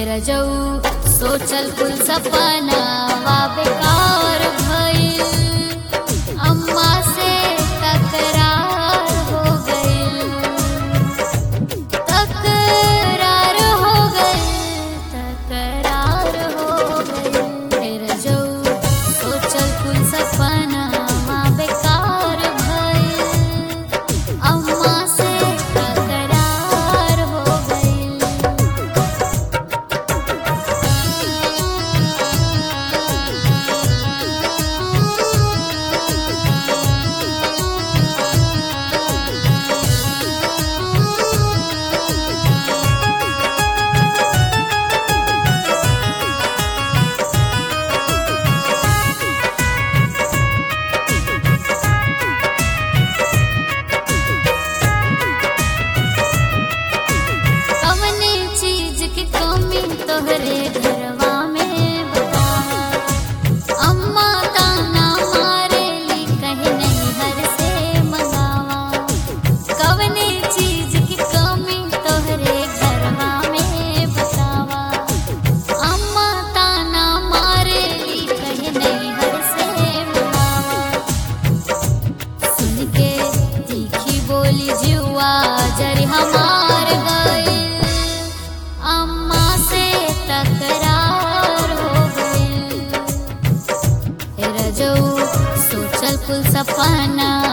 रजऊ सोचल कुल सपना वा बेकार भइल अम्मा से तकरार हो गइल तकरार हो गइल तकरार हो गइल रजऊ सोचल कुल सपना वा बेकार भइल अम्मा से तकरार हो गइल कवने चीज की कमी तोहरे घरवा में बता अम्मा ताना मारेली कहीं नहीं हर से मंगावा कवने चीज की कमी तोहरे घरवा में बतावा अम्मा ताना मारेली कहीं नहीं हर से मंगावा सुन के तीखी बोली जुआ जरी हमार गइल अम्मा से तकरार हो गइल रजऊ सोचल कुल सपना